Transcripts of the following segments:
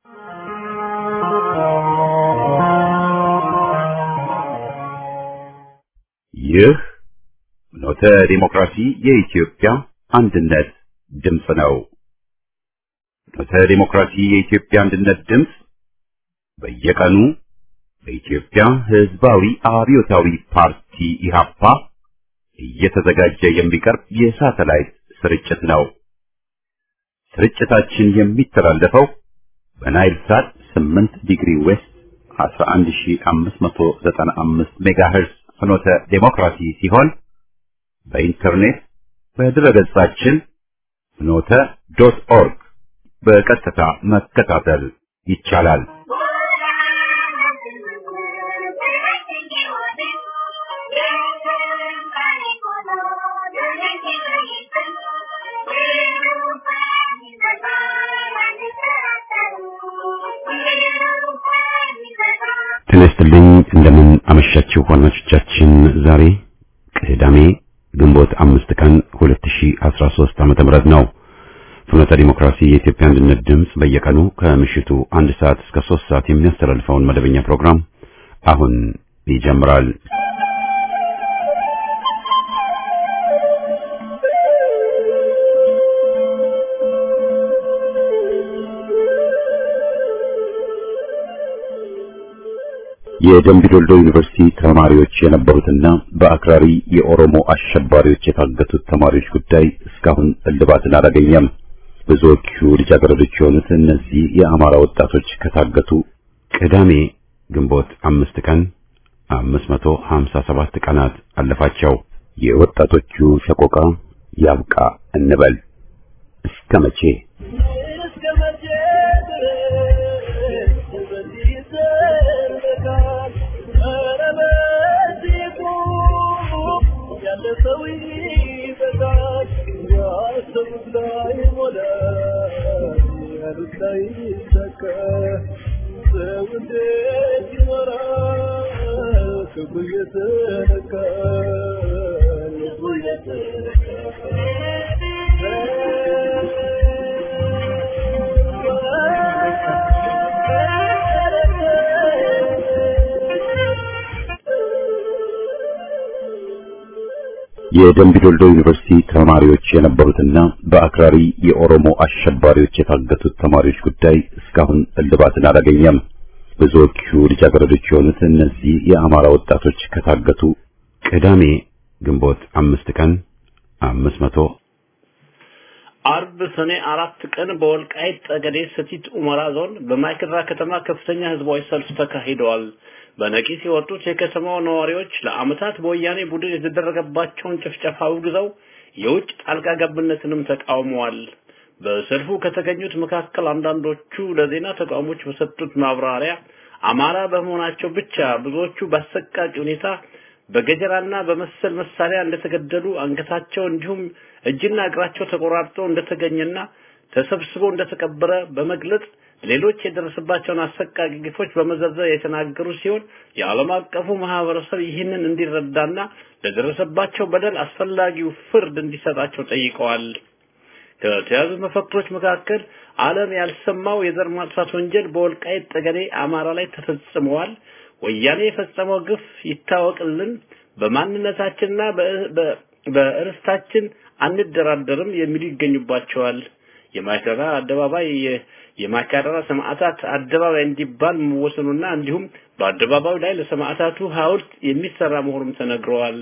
ይህ ኖተ ዲሞክራሲ የኢትዮጵያ አንድነት ድምፅ ነው። ኖተ ዲሞክራሲ የኢትዮጵያ አንድነት ድምፅ በየቀኑ በኢትዮጵያ ሕዝባዊ አብዮታዊ ፓርቲ ኢህአፓ እየተዘጋጀ የሚቀርብ የሳተላይት ስርጭት ነው። ስርጭታችን የሚተላለፈው በናይል ሳት 8 ዲግሪ ዌስት 11595 ሜጋሄርዝ ፍኖተ ዴሞክራሲ ሲሆን በኢንተርኔት በድረገጻችን ፍኖተ ዶት ኦርግ በቀጥታ መከታተል ይቻላል። ጤና ይስጥልኝ እንደምን አመሻችሁ አድማጮቻችን። ዛሬ ቅዳሜ ግንቦት አምስት ቀን 2013 ዓመተ ምህረት ነው። ፍኖተ ዲሞክራሲ የኢትዮጵያ አንድነት ድምፅ በየቀኑ ከምሽቱ አንድ ሰዓት እስከ ሶስት ሰዓት የሚያስተላልፈውን መደበኛ ፕሮግራም አሁን ይጀምራል። የደምቢ ዶልዶ ዩኒቨርሲቲ ተማሪዎች የነበሩትና በአክራሪ የኦሮሞ አሸባሪዎች የታገቱት ተማሪዎች ጉዳይ እስካሁን እልባትን አላገኘም። ብዙዎቹ ልጃገረዶች የሆኑት እነዚህ የአማራ ወጣቶች ከታገቱ ቅዳሜ ግንቦት አምስት ቀን አምስት መቶ ሀምሳ ሰባት ቀናት አለፋቸው። የወጣቶቹ ሰቆቃ ያብቃ እንበል እስከ መቼ? የደምቢ ዶልዶ ዩኒቨርሲቲ ተማሪዎች የነበሩትና በአክራሪ የኦሮሞ አሸባሪዎች የታገቱት ተማሪዎች ጉዳይ እስካሁን እልባትን አላገኘም። ብዙዎቹ ልጃገረዶች የሆኑት እነዚህ የአማራ ወጣቶች ከታገቱ ቅዳሜ ግንቦት አምስት ቀን አምስት መቶ አርብ ሰኔ አራት ቀን በወልቃይት ጠገዴ ሰቲት ሁመራ ዞን በማይክድራ ከተማ ከፍተኛ ህዝባዊ ሰልፍ ተካሂደዋል። በነቂስ የወጡት የከተማው ነዋሪዎች ለዓመታት በወያኔ ቡድን የተደረገባቸውን ጭፍጨፋ አውግዘው የውጭ ጣልቃ ገብነትንም ተቃውመዋል። በሰልፉ ከተገኙት መካከል አንዳንዶቹ ለዜና ተቋሞች በሰጡት ማብራሪያ አማራ በመሆናቸው ብቻ ብዙዎቹ በአሰቃቂ ሁኔታ በገጀራና በመሰል መሳሪያ እንደተገደሉ አንገታቸው እንዲሁም እጅና እግራቸው ተቆራርጦ እንደተገኘና ተሰብስቦ እንደተቀበረ በመግለጽ ሌሎች የደረሰባቸውን አሰቃቂ ግፎች በመዘርዘር የተናገሩ ሲሆን የዓለም አቀፉ ማህበረሰብ ይህንን እንዲረዳና ለደረሰባቸው በደል አስፈላጊው ፍርድ እንዲሰጣቸው ጠይቀዋል። ከተያዙ መፈክሮች መካከል ዓለም ያልሰማው የዘር ማጥፋት ወንጀል በወልቃይት ጠገዴ አማራ ላይ ተፈጽመዋል፣ ወያኔ የፈጸመው ግፍ ይታወቅልን፣ በማንነታችንና በእርስታችን አንደራደርም የሚሉ ይገኙባቸዋል። የማይከራ አደባባይ የማይካድራ ሰማዕታት አደባባይ እንዲባል መወሰኑና እንዲሁም በአደባባዩ ላይ ለሰማዕታቱ ሐውልት የሚሰራ መሆኑም ተነግረዋል።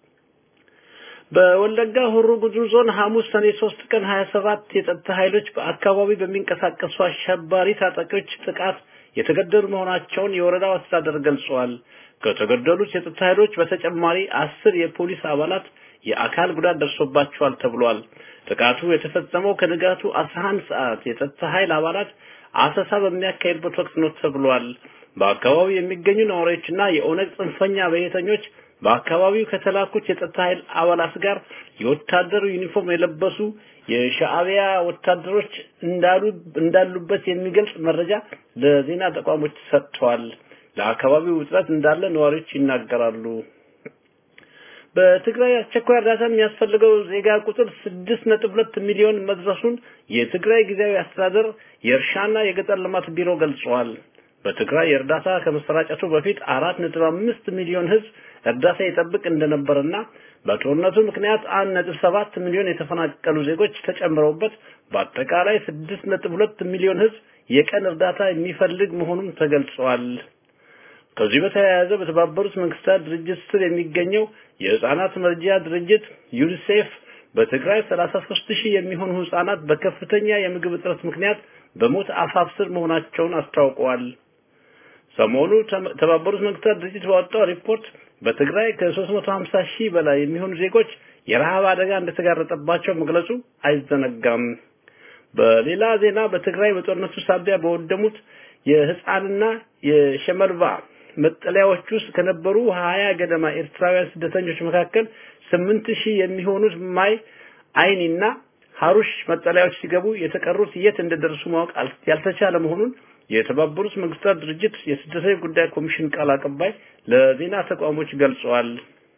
በወለጋ ሆሮ ጉዱሩ ዞን ሐሙስ ሰኔ 3 ቀን 27 የጸጥታ ኃይሎች በአካባቢ በሚንቀሳቀሱ አሸባሪ ታጣቂዎች ጥቃት የተገደሉ መሆናቸውን የወረዳው አስተዳደር ገልጿል። ከተገደሉት የጸጥታ ኃይሎች በተጨማሪ አስር የፖሊስ አባላት የአካል ጉዳት ደርሶባቸዋል ተብሏል። ጥቃቱ የተፈጸመው ከንጋቱ 11 ሰዓት የጸጥታ ኃይል አባላት አሰሳ በሚያካሂድበት ወቅት ነው ተብሏል። በአካባቢው የሚገኙ ነዋሪዎችና የኦነግ ጽንፈኛ ብሔረተኞች በአካባቢው ከተላኩት የጸጥታ ኃይል አባላት ጋር የወታደሩ ዩኒፎርም የለበሱ የሻዕቢያ ወታደሮች እንዳሉ እንዳሉበት የሚገልጽ መረጃ ለዜና ተቋሞች ሰጥተዋል። ለአካባቢው ውጥረት እንዳለ ነዋሪዎች ይናገራሉ። በትግራይ አስቸኳይ እርዳታ የሚያስፈልገው ዜጋ ቁጥር 6.2 ሚሊዮን መድረሱን የትግራይ ጊዜያዊ አስተዳደር የእርሻና የገጠር ልማት ቢሮ ገልጿል። በትግራይ የእርዳታ ከመሰራጨቱ በፊት 4.5 ሚሊዮን ህዝብ እርዳታ ይጠብቅ እንደነበርና በጦርነቱ ምክንያት 1.7 ሚሊዮን የተፈናቀሉ ዜጎች ተጨምረውበት በአጠቃላይ 6.2 ሚሊዮን ህዝብ የቀን እርዳታ የሚፈልግ መሆኑን ተገልጿል። ከዚህ በተያያዘ በተባበሩት መንግስታት ድርጅት ስር የሚገኘው የህፃናት መርጃ ድርጅት ዩኒሴፍ በትግራይ 33 ሺህ የሚሆኑ ህፃናት በከፍተኛ የምግብ እጥረት ምክንያት በሞት አፋፍ ስር መሆናቸውን አስታውቀዋል። ሰሞኑ ተባበሩት መንግስታት ድርጅት ባወጣው ሪፖርት በትግራይ ከ350 ሺህ በላይ የሚሆኑ ዜጎች የረሃብ አደጋ እንደተጋረጠባቸው መግለጹ አይዘነጋም። በሌላ ዜና በትግራይ በጦርነቱ ሳቢያ በወደሙት የህፃንና የሸመልባ መጠለያዎች ውስጥ ከነበሩ ሀያ ገደማ ኤርትራውያን ስደተኞች መካከል ስምንት ሺህ የሚሆኑት ማይ አይኒና ሀሩሽ መጠለያዎች ሲገቡ የተቀሩት የት እንደደረሱ ማወቅ ያልተቻለ መሆኑን የተባበሩት መንግስታት ድርጅት የስደተኞች ጉዳይ ኮሚሽን ቃል አቀባይ ለዜና ተቋሞች ገልጸዋል።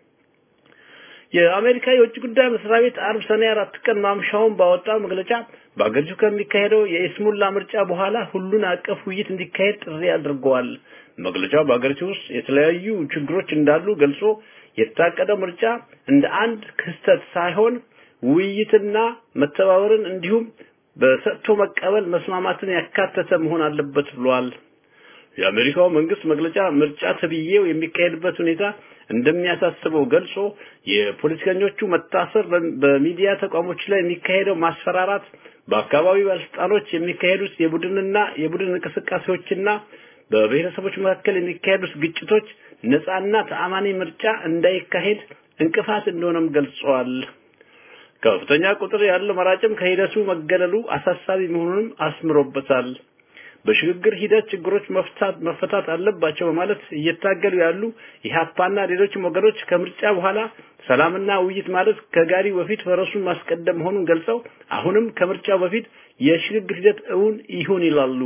የአሜሪካ የውጭ ጉዳይ መስሪያ ቤት አርብ ሰኔ አራት ቀን ማምሻውን ባወጣው መግለጫ በአገሪቱ ከሚካሄደው የኢስሙላ ምርጫ በኋላ ሁሉን አቀፍ ውይይት እንዲካሄድ ጥሪ አድርገዋል። መግለጫው በአገሪቱ ውስጥ የተለያዩ ችግሮች እንዳሉ ገልጾ የታቀደው ምርጫ እንደ አንድ ክስተት ሳይሆን ውይይትና መተባበርን እንዲሁም በሰጥቶ መቀበል መስማማትን ያካተተ መሆን አለበት ብሏል። የአሜሪካው መንግስት መግለጫ ምርጫ ተብዬው የሚካሄድበት ሁኔታ እንደሚያሳስበው ገልጾ የፖለቲከኞቹ መታሰር፣ በሚዲያ ተቋሞች ላይ የሚካሄደው ማስፈራራት፣ በአካባቢ ባለስልጣኖች የሚካሄዱት የቡድንና የቡድን እንቅስቃሴዎችና በብሔረሰቦች መካከል የሚካሄዱት ግጭቶች ነፃና ተአማኒ ምርጫ እንዳይካሄድ እንቅፋት እንደሆነም ገልጸዋል። ከፍተኛ ቁጥር ያለው መራጭም ከሂደቱ መገለሉ አሳሳቢ መሆኑንም አስምሮበታል። በሽግግር ሂደት ችግሮች መፍታት መፈታት አለባቸው በማለት እየታገሉ ያሉ ኢህአፓና ሌሎችም ወገኖች ከምርጫ በኋላ ሰላምና ውይይት ማለት ከጋሪ በፊት ፈረሱን ማስቀደም መሆኑን ገልጸው አሁንም ከምርጫው በፊት የሽግግር ሂደት እውን ይሁን ይላሉ።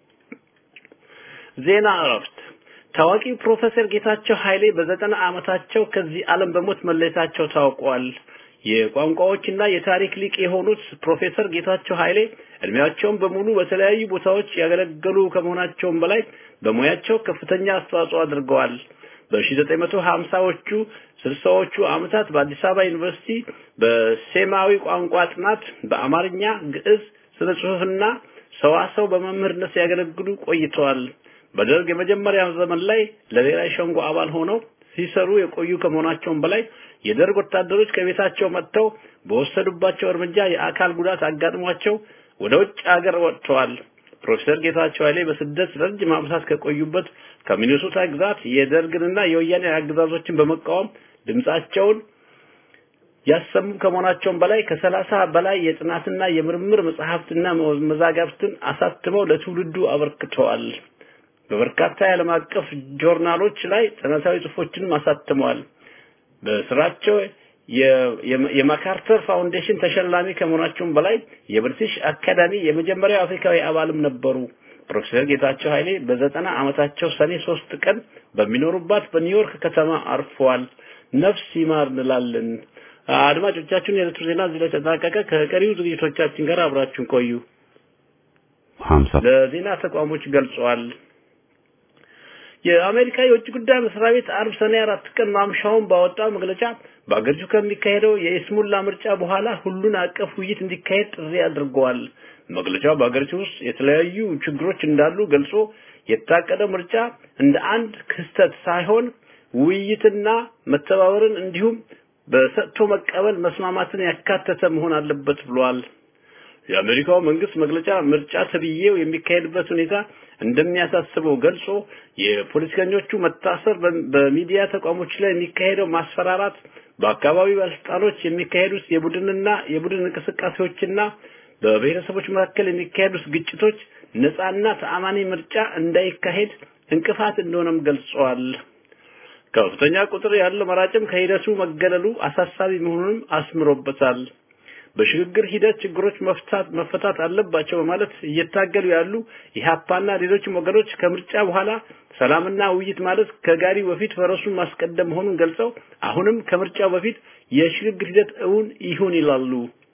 ዜና እረፍት ታዋቂው ፕሮፌሰር ጌታቸው ኃይሌ በዘጠና ዓመታቸው ከዚህ ዓለም በሞት መለየታቸው ታውቋል። የቋንቋዎችና የታሪክ ሊቅ የሆኑት ፕሮፌሰር ጌታቸው ኃይሌ እድሜያቸውን በሙሉ በተለያዩ ቦታዎች ያገለገሉ ከመሆናቸውም በላይ በሙያቸው ከፍተኛ አስተዋጽኦ አድርገዋል። በ1950ዎቹ ስልሳዎቹ ዓመታት በአዲስ አበባ ዩኒቨርሲቲ በሴማዊ ቋንቋ ጥናት በአማርኛ፣ ግዕዝ፣ ስነ ጽሑፍና ሰዋሰው በመምህርነት ሲያገለግሉ ቆይተዋል። በደርግ የመጀመሪያ ዘመን ላይ ለብሔራዊ ሸንጎ አባል ሆነው ሲሰሩ የቆዩ ከመሆናቸውም በላይ የደርግ ወታደሮች ከቤታቸው መጥተው በወሰዱባቸው እርምጃ የአካል ጉዳት አጋጥሟቸው ወደ ውጭ ሀገር ወጥተዋል። ፕሮፌሰር ጌታቸው ኃይሌ በስደት ረጅም ዓመታት ከቆዩበት ከሚኒሶታ ግዛት የደርግንና የወያኔ አገዛዞችን በመቃወም ድምጻቸውን ያሰሙ ከመሆናቸውም በላይ ከሰላሳ በላይ የጥናትና የምርምር መጽሐፍትና መዛግብትን አሳትመው ለትውልዱ አበርክተዋል። በበርካታ የዓለም አቀፍ ጆርናሎች ላይ ጥናታዊ ጽሑፎችንም አሳትመዋል። በስራቸው የማካርተር ፋውንዴሽን ተሸላሚ ከመሆናቸውም በላይ የብሪቲሽ አካዳሚ የመጀመሪያው አፍሪካዊ አባልም ነበሩ። ፕሮፌሰር ጌታቸው ኃይሌ በዘጠና ዓመታቸው ሰኔ ሶስት ቀን በሚኖሩባት በኒውዮርክ ከተማ አርፈዋል። ነፍስ ይማር እንላለን። አድማጮቻችን፣ የዕለቱ ዜና እዚህ ላይ ተጠናቀቀ። ከቀሪው ዝግጅቶቻችን ጋር አብራችሁን ቆዩ። ለዜና ተቋሞች ገልጸዋል። የአሜሪካ የውጭ ጉዳይ መስሪያ ቤት አርብ ሰኔ አራት ቀን ማምሻውን ባወጣው መግለጫ በአገሪቱ ከሚካሄደው የኢስሙላ ምርጫ በኋላ ሁሉን አቀፍ ውይይት እንዲካሄድ ጥሪ አድርገዋል። መግለጫው በአገሪቱ ውስጥ የተለያዩ ችግሮች እንዳሉ ገልጾ የታቀደው ምርጫ እንደ አንድ ክስተት ሳይሆን ውይይትና መተባበርን እንዲሁም በሰጥቶ መቀበል መስማማትን ያካተተ መሆን አለበት ብሏል። የአሜሪካው መንግስት መግለጫ ምርጫ ተብዬው የሚካሄድበት ሁኔታ እንደሚያሳስበው ገልጾ የፖለቲከኞቹ መታሰር፣ በሚዲያ ተቋሞች ላይ የሚካሄደው ማስፈራራት፣ በአካባቢ ባለስልጣኖች የሚካሄዱት የቡድንና የቡድን እንቅስቃሴዎችና በብሔረሰቦች መካከል የሚካሄዱት ግጭቶች ነፃና ተአማኒ ምርጫ እንዳይካሄድ እንቅፋት እንደሆነም ገልጸዋል። ከፍተኛ ቁጥር ያለው መራጭም ከሂደቱ መገለሉ አሳሳቢ መሆኑንም አስምሮበታል። በሽግግር ሂደት ችግሮች መፍታት መፈታት አለባቸው በማለት እየታገሉ ያሉ ኢህአፓና ሌሎችም ወገኖች ከምርጫ በኋላ ሰላምና ውይይት ማለት ከጋሪ በፊት ፈረሱን ማስቀደም መሆኑን ገልጸው አሁንም ከምርጫው በፊት የሽግግር ሂደት እውን ይሁን ይላሉ።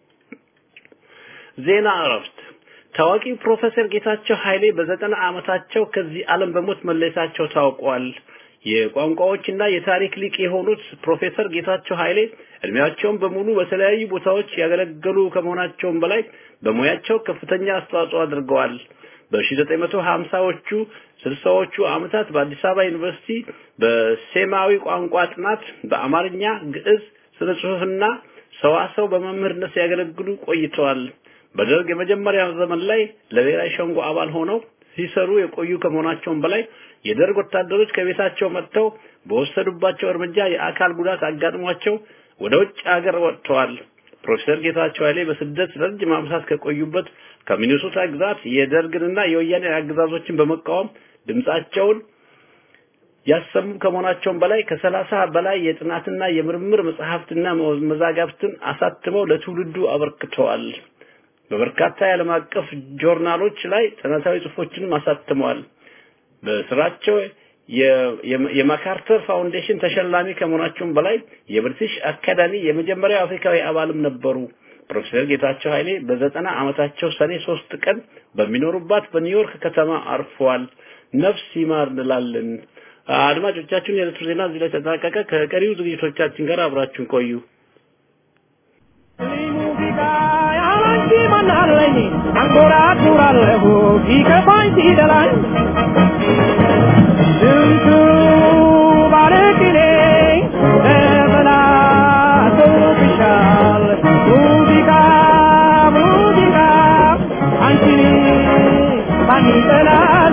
ዜና እረፍት ታዋቂው ፕሮፌሰር ጌታቸው ኃይሌ በዘጠና ዓመታቸው ከዚህ ዓለም በሞት መለየታቸው ታውቋል። የቋንቋዎችና የታሪክ ሊቅ የሆኑት ፕሮፌሰር ጌታቸው ኃይሌ እድሜያቸውን በሙሉ በተለያዩ ቦታዎች ያገለገሉ ከመሆናቸውም በላይ በሙያቸው ከፍተኛ አስተዋጽኦ አድርገዋል። በ1950ዎቹ ስልሳዎቹ ዓመታት በአዲስ አበባ ዩኒቨርሲቲ በሴማዊ ቋንቋ ጥናት በአማርኛ፣ ግዕዝ፣ ስነ ጽሑፍና ሰዋሰው በመምህርነት ሲያገለግሉ ቆይተዋል። በደርግ የመጀመሪያ ዘመን ላይ ለብሔራዊ ሸንጎ አባል ሆነው ሲሰሩ የቆዩ ከመሆናቸውም በላይ የደርግ ወታደሮች ከቤታቸው መጥተው በወሰዱባቸው እርምጃ የአካል ጉዳት አጋጥሟቸው ወደ ውጭ ሀገር ወጥተዋል። ፕሮፌሰር ጌታቸው ኃይሌ በስደት ረጅም ዓመታት ከቆዩበት ከሚኒሶታ ግዛት የደርግንና የወያኔ አገዛዞችን በመቃወም ድምጻቸውን ያሰሙ ከመሆናቸውም በላይ ከሰላሳ በላይ የጥናትና የምርምር መጽሐፍትና መዛጋብትን አሳትመው ለትውልዱ አበርክተዋል። በበርካታ የዓለም አቀፍ ጆርናሎች ላይ ጥናታዊ ጽሑፎችንም አሳትመዋል። በስራቸው የማካርተር ፋውንዴሽን ተሸላሚ ከመሆናቸውም በላይ የብሪቲሽ አካዳሚ የመጀመሪያው አፍሪካዊ አባልም ነበሩ። ፕሮፌሰር ጌታቸው ኃይሌ በዘጠና ዓመታቸው ሰኔ ሶስት ቀን በሚኖሩባት በኒውዮርክ ከተማ አርፈዋል። ነፍስ ይማር እንላለን። አድማጮቻችን፣ የዕለቱ ዜና እዚህ ላይ ተጠናቀቀ። ከቀሪው ዝግጅቶቻችን ጋር አብራችሁን ቆዩ። ማናለኝ አንጎራጉራለሁ ሲከፋኝ ሲደላኝ ስንቱ ባለቅኔ ተበላሽቶብሻል ሙዚቃ ሙዚቃ አንቺን ማን ይጠላል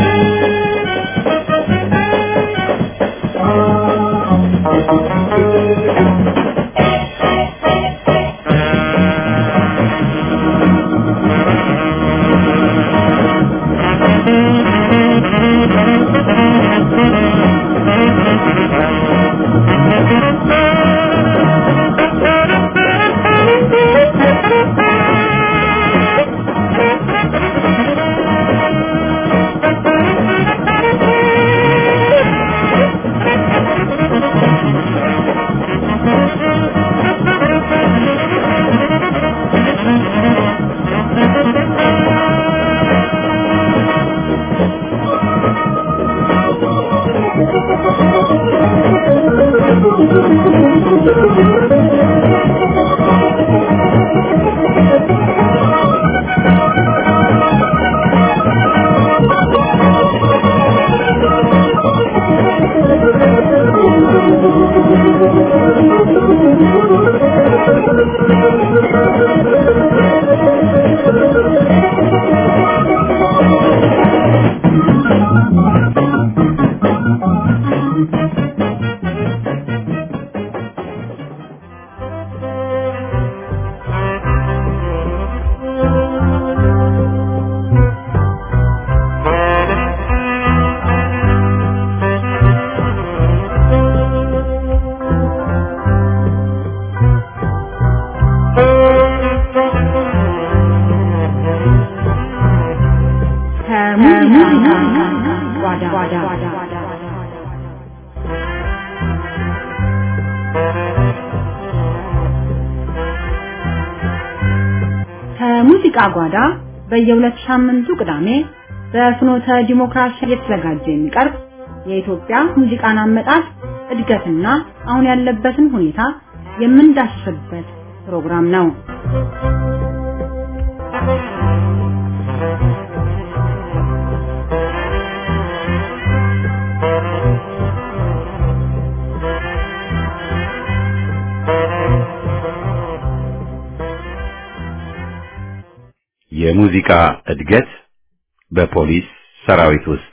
ከሙዚቃ ጓዳ በየሁለት ሳምንቱ ቅዳሜ በፍኖተ ዲሞክራሲ እየተዘጋጀ የሚቀርብ የኢትዮጵያ ሙዚቃን አመጣጥ እድገትና አሁን ያለበትን ሁኔታ የምንዳስስበት ፕሮግራም ነው። የሙዚቃ እድገት በፖሊስ ሰራዊት ውስጥ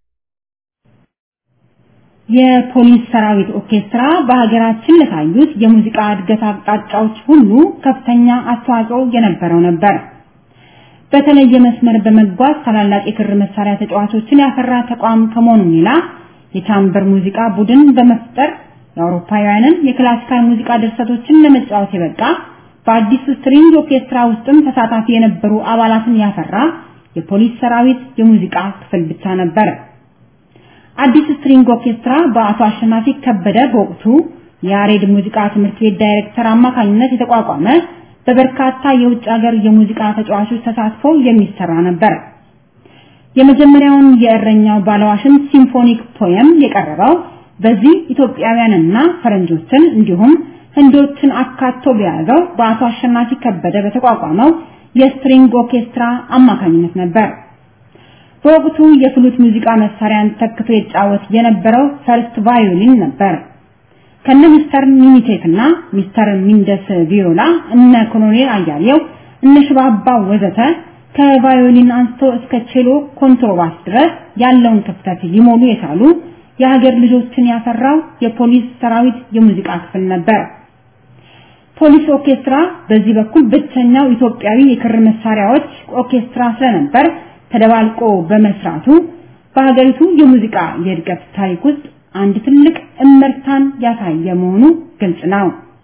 የፖሊስ ሰራዊት ኦርኬስትራ በሀገራችን ለታዩት የሙዚቃ እድገት አቅጣጫዎች ሁሉ ከፍተኛ አስተዋጽኦ የነበረው ነበር። በተለየ መስመር በመጓዝ ታላላቅ የክር መሳሪያ ተጫዋቾችን ያፈራ ተቋም ከመሆኑ ሌላ የቻምበር ሙዚቃ ቡድን በመፍጠር የአውሮፓውያንን የክላሲካል ሙዚቃ ድርሰቶችን ለመጫወት የበቃ በአዲስ ስትሪንግ ኦርኬስትራ ውስጥም ተሳታፊ የነበሩ አባላትን ያፈራ የፖሊስ ሰራዊት የሙዚቃ ክፍል ብቻ ነበር። አዲስ ስትሪንግ ኦርኬስትራ በአቶ አሸናፊ ከበደ በወቅቱ የያሬድ ሙዚቃ ትምህርት ቤት ዳይሬክተር አማካኝነት የተቋቋመ በበርካታ የውጭ ሀገር የሙዚቃ ተጫዋቾች ተሳትፎ የሚሰራ ነበር። የመጀመሪያውን የእረኛው ባለዋሽን ሲምፎኒክ ፖየም የቀረበው በዚህ ኢትዮጵያውያንና ፈረንጆችን እንዲሁም ህንዶችን አካቶ በያዘው በአቶ አሸናፊ ከበደ በተቋቋመው የስትሪንግ ኦርኬስትራ አማካኝነት ነበር። በወቅቱ የፍሉት ሙዚቃ መሳሪያን ተክቶ ይጫወት የነበረው ፈርስት ቫዮሊን ነበር። ከነ ሚስተር ሚኒቴክ እና ሚስተር ሚንደስ ቪዮላ እነ ኮሎኔል አያሌው እነ ሽባባው ወዘተ ከቫዮሊን አንስቶ እስከ ቼሎ ኮንትሮባስ ድረስ ያለውን ክፍተት ሊሞሉ የቻሉ የሀገር ልጆችን ያፈራው የፖሊስ ሰራዊት የሙዚቃ ክፍል ነበር። ፖሊስ ኦርኬስትራ በዚህ በኩል ብቸኛው ኢትዮጵያዊ የክር መሳሪያዎች ኦርኬስትራ ስለነበር ተደባልቆ በመስራቱ በሀገሪቱ የሙዚቃ የእድገት ታሪክ ውስጥ አንድ ትልቅ እመርታን ያሳየ መሆኑ ግልጽ ነው።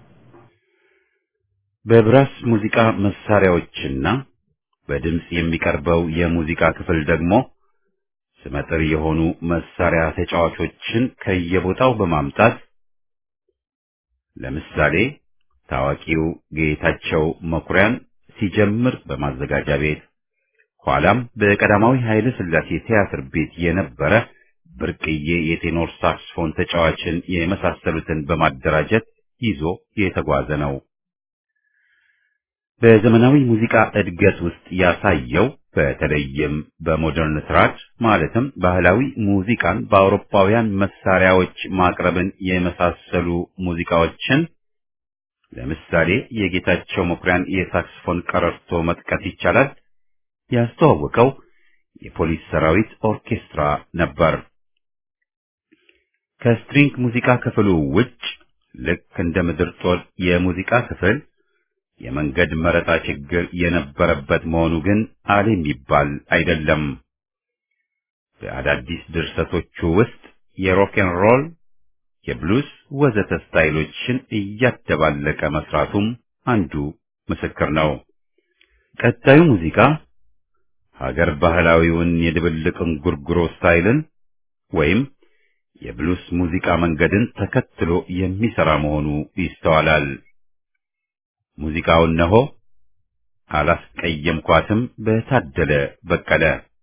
በብራስ ሙዚቃ መሳሪያዎችና በድምጽ የሚቀርበው የሙዚቃ ክፍል ደግሞ ስመጥር የሆኑ መሳሪያ ተጫዋቾችን ከየቦታው በማምጣት ለምሳሌ ታዋቂው ጌታቸው መኩሪያን ሲጀምር በማዘጋጃ ቤት ኋላም በቀዳማዊ ኃይለ ሥላሴ ቲያትር ቤት የነበረ ብርቅዬ የቴኖር ሳክስፎን ተጫዋችን የመሳሰሉትን በማደራጀት ይዞ የተጓዘ ነው። በዘመናዊ ሙዚቃ እድገት ውስጥ ያሳየው በተለይም በሞደርን ትራድ ማለትም ባህላዊ ሙዚቃን በአውሮፓውያን መሳሪያዎች ማቅረብን የመሳሰሉ ሙዚቃዎችን ለምሳሌ የጌታቸው መኩሪያን የሳክስፎን ቀረርቶ መጥቀስ ይቻላል። ያስተዋወቀው የፖሊስ ሰራዊት ኦርኬስትራ ነበር። ከስትሪንግ ሙዚቃ ክፍሉ ውጭ ልክ እንደ ምድር ጦር የሙዚቃ ክፍል የመንገድ መረጣ ችግር የነበረበት መሆኑ ግን አለ የሚባል አይደለም። በአዳዲስ ድርሰቶቹ ውስጥ የሮክን ሮል፣ የብሉስ ወዘተ ስታይሎችን እያደባለቀ መስራቱም አንዱ ምስክር ነው። ቀጣዩ ሙዚቃ ሀገር ባህላዊውን የድብልቅ እንጉርጉሮ ስታይልን ወይም የብሉስ ሙዚቃ መንገድን ተከትሎ የሚሰራ መሆኑ ይስተዋላል። ሙዚቃው እነሆ አላስቀየምኳትም በታደለ በቀለ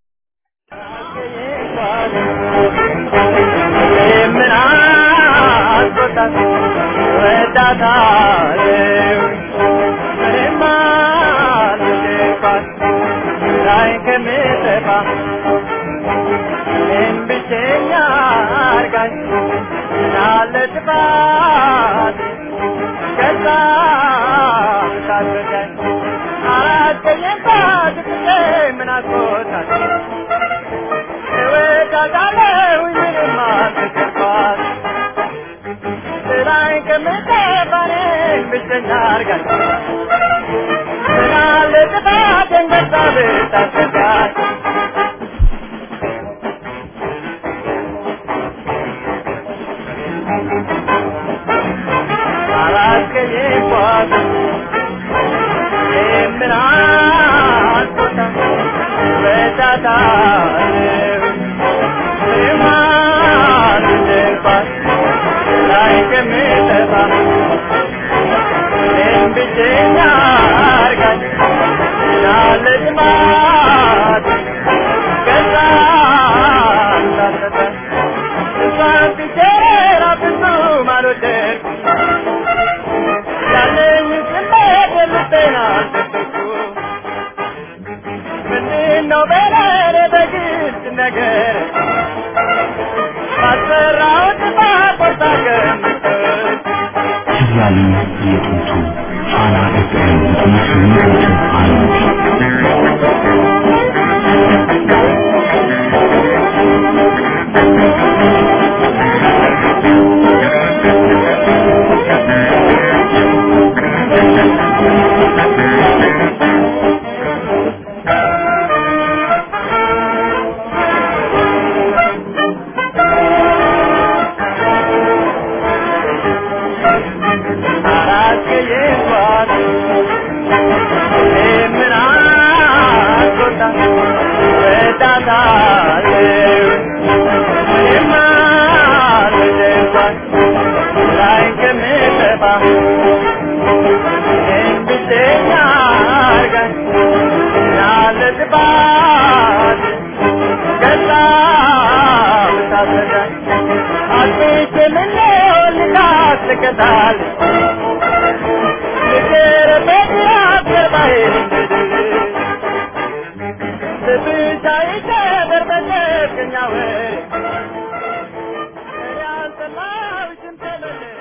ያሉ የጥንቱ ፋና ኤፍኤም ዘጠና ስምንት ነጥብ አንድ Para que llevar እላታለሁ እኔማ ልደፋት ላይ ከምጠፋ እንድተኛ አርጋኝ ያለ ጥፋት ገዛ ብታሰጋኝ አጥቼ ምነው ልታስቀጣል ፍቅር በዚያት ገባዬ ብቻዬ ከበር በጨክኛ ወሬ እኔ አልጠላሁሽም ተመለሽ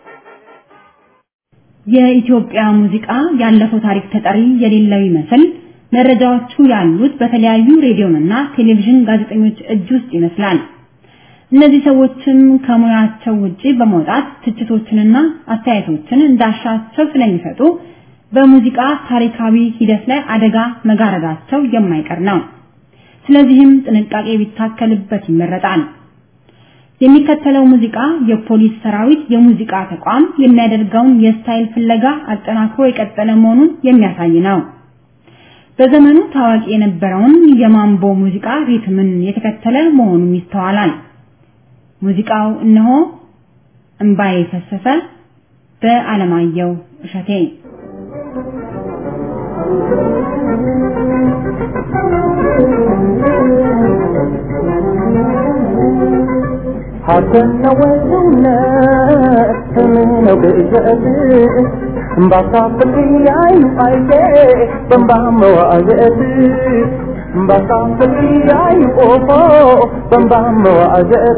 የኢትዮጵያ ሙዚቃ ያለፈው ታሪክ ተጠሪ የሌለው ይመስል መረጃዎቹ ያሉት በተለያዩ ሬዲዮንና ቴሌቪዥን ጋዜጠኞች እጅ ውስጥ ይመስላል። እነዚህ ሰዎችም ከሙያቸው ውጪ በመውጣት ትችቶችንና አስተያየቶችን እንዳሻቸው ስለሚሰጡ በሙዚቃ ታሪካዊ ሂደት ላይ አደጋ መጋረዳቸው የማይቀር ነው። ስለዚህም ጥንቃቄ ቢታከልበት ይመረጣል። የሚከተለው ሙዚቃ የፖሊስ ሰራዊት የሙዚቃ ተቋም የሚያደርገውን የስታይል ፍለጋ አጠናክሮ የቀጠለ መሆኑን የሚያሳይ ነው። በዘመኑ ታዋቂ የነበረውን የማምቦ ሙዚቃ ሪትምን የተከተለ መሆኑም ይስተዋላል። ሙዚቃው እነሆ እምባዬ ፈሰሰ በአለማየሁ እሸቴ ሀገርና ወሰውነት ምነው ብእጀት እምባሳፍቅ ያዩ አይቴ በንባ መዋዘት እምባሳፍቅ ያዩ ኦፎ በንባ መዋዘት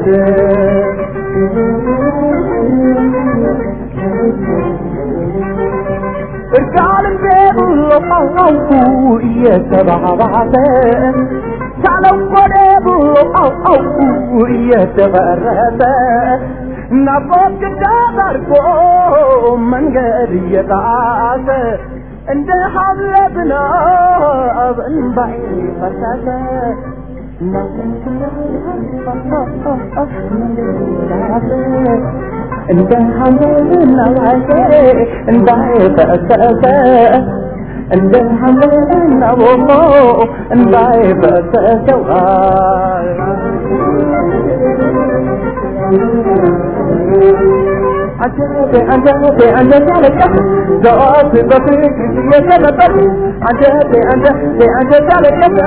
እርቃንም ብሎ አውቁ እየተባባሰ ሳለው ወደ ብሎ አውቁ እየተበረሰ ናፍቆት ግዳት አድርጎ መንገድ እየጣሰ እንደ ሀብለ ዝናብ እንባይ ፈሰሰ እንደ ሀምለ ዝናብ እንባይ ፈሰሰ እንደ ሐመና ቦሞ እንባይ ፈሰሰዋል አንጀቴ አንጀቴ አንጀቴ አለቀስ ዘወት በፍቅር እየተመጠጥ አንጀቴ አንጀቴ አንጀቴ አለቀስ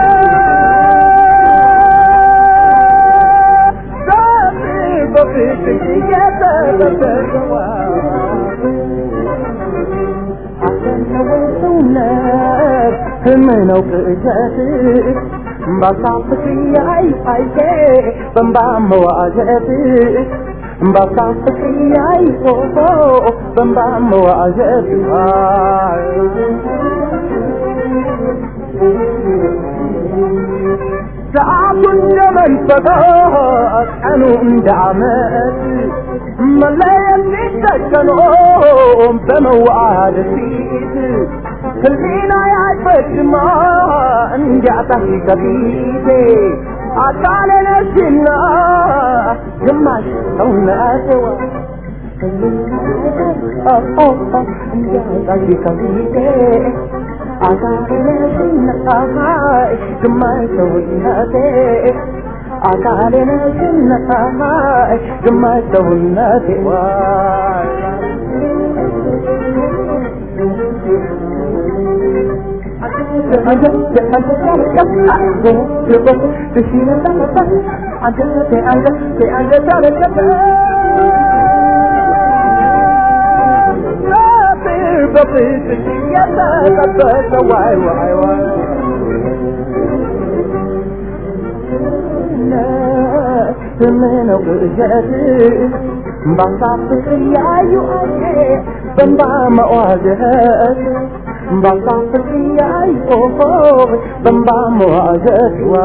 ዘወት በፍቅር እየተመጠጠዋል ሰውነት ህልም ነው ቅዠት ባሳፍቅ ያይ አይቴ በንባ መዋዠት ባሳፍቅ ያይ ፎቶ በንባ መዋዠት ሰዓቱ እንደ መንፈቃት ቀኑ እንደ ዓመት መለየት ሲተከኖ በመዋደድ ፊት ህሊና ያይፈጅማ እንዲያጣሽ ከፊቴ አካሌ ነሽና ግማሽ ሰውነቴዋ እንዲያጣሽ ከፊቴ አካሌ ነሽና ግማሽ ሰውነቴ አካሌ ነሽና ግማሽ ሰውነቴ ዋይ ዋይ ዋይ ዋይ ስምነው ቅዠት ባሳፍቅ ያዩ አየ በንባ መዋዘት ባሳፍቅ ያዩ ኦሆ በንባ መዋዘት ዋ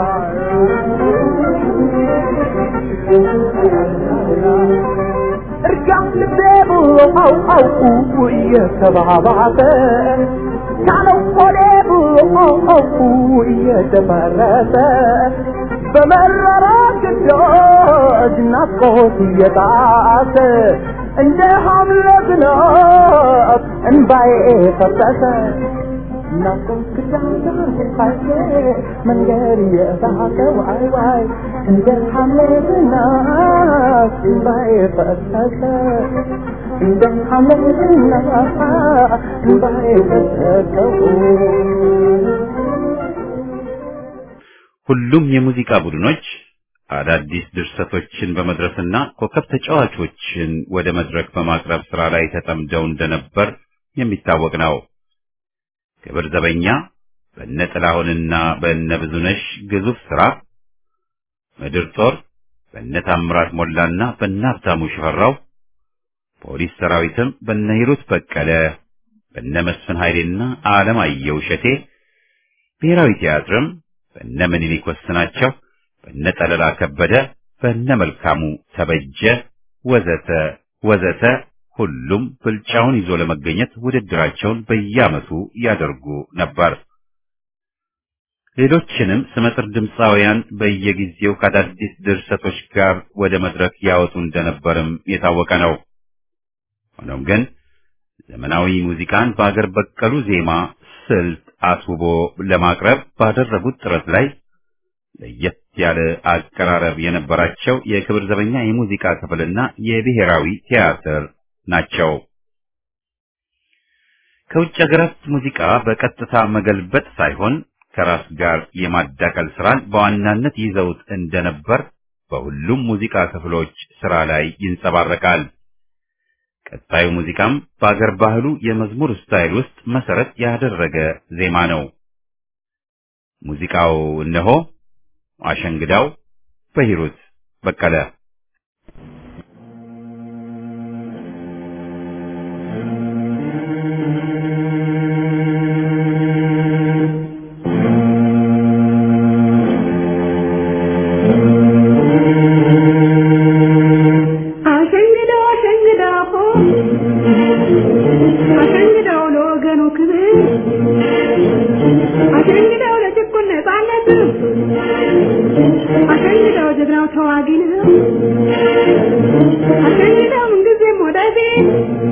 እርጋም ልቤ ብሎ አው አውቁ እየተባባሰ ካለው ሆዴ ብሎ አው አውቁ እየተፈረሰ በመረራ ግዳጅ ናፍቆት እየጣሰ እንደ ሐምለ ዝናብ እንባዬ ፈሰሰ ናፍቆት ክዳን ታየ መንገድ የሳቀው ዋይ ዋይ እንደ ሐምሌ ዝናብ እንባዬ ፈሰሰ እንደ ሐምሌ ዝናብ እንባዬ ፈሰሰው ሁሉም የሙዚቃ ቡድኖች አዳዲስ ድርሰቶችን በመድረስና ኮከብ ተጫዋቾችን ወደ መድረክ በማቅረብ ስራ ላይ ተጠምደው እንደነበር የሚታወቅ ነው። ክብር ዘበኛ በእነ ጥላሁንና በእነ ብዙነሽ ግዙፍ ስራ፣ ምድር ጦር በእነ ታምራት ሞላና በእነ ሀብታሙ ሽፈራው፣ ፖሊስ ሰራዊትም በእነ ሂሩት በቀለ፣ በእነ መስፍን ኃይሌና አለማየሁ እሸቴ፣ ብሔራዊ ቲያትርም በእነ ምኒልክ ወስናቸው፣ በእነ ጠለላ ከበደ፣ በእነ መልካሙ ተበጀ ወዘተ ወዘተ ሁሉም ብልጫውን ይዞ ለመገኘት ውድድራቸውን በየዓመቱ ያደርጉ ነበር። ሌሎችንም ስመጥር ድምፃውያን በየጊዜው ከአዳዲስ ድርሰቶች ጋር ወደ መድረክ ያወጡ እንደነበርም የታወቀ ነው። ሆኖም ግን ዘመናዊ ሙዚቃን በአገር በቀሉ ዜማ ስልት አስውቦ ለማቅረብ ባደረጉት ጥረት ላይ ለየት ያለ አቀራረብ የነበራቸው የክብር ዘበኛ የሙዚቃ ክፍልና የብሔራዊ ቲያትር ናቸው። ከውጭ ሀገራት ሙዚቃ በቀጥታ መገልበጥ ሳይሆን ከራስ ጋር የማዳቀል ስራን በዋናነት ይዘውት እንደነበር በሁሉም ሙዚቃ ክፍሎች ስራ ላይ ይንጸባረቃል። ቀጣዩ ሙዚቃም በአገር ባህሉ የመዝሙር ስታይል ውስጥ መሰረት ያደረገ ዜማ ነው። ሙዚቃው እነሆ አሸንግዳው በሂሩት በቀለ አሸንግደው አሸንግደው አሸንግደው ለወገኑ ክብር አሸንግደው ለጭቁን ነፃነት አሸንግደው ጀግናው ተዋጊ ነው አሸንግደው ምንጊዜም ወደፊት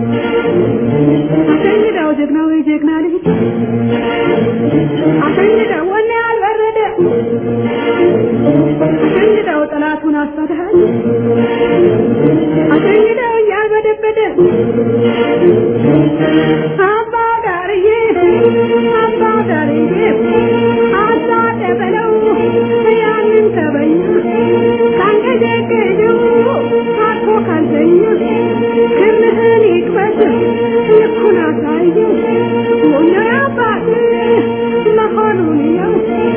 አሸንግደው ጀግናው የጀግና ልጅ አሸንግደው ወኔ ያልበረደ አሸንግደው ጠላቱን አሳድሃል አሸንግደው እያልበደበደ አባ ዳርዬ አባ ዳርዬ አሳደበለው ያንን ተበኛ ካንገጀገጀው አርፎ ካልተኛ ክርምህን ይቅመስ ልኩን አሳየው ወነ አባት መሆኑን ነው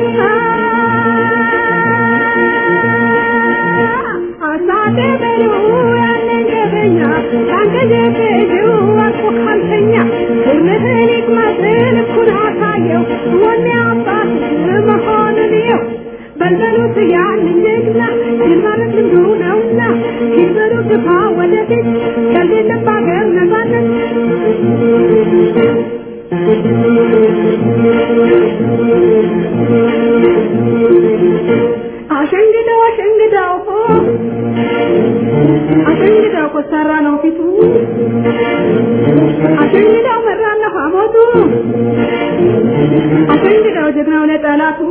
አሳደበለው ያንን ተበኛ ካንገጀገጀው አርፎ ካልተኛ ክርምህን ይቅመስ ልኩን አሳየው ወነ አባት መሆኑን ነው በልበሉት ያንን ጀግና ድል ማለት ልምዱ ነውና ሲበሉ ግፋ ወደፊት ከሌለም በአገር ነፃነት አሸንግደው አሸንግደው አሸንግደው ኮሰራ ነው ፊቱ አሸንግደው መራና ሐሞቱ አሸንግደው ጀግናው ለጠላቱ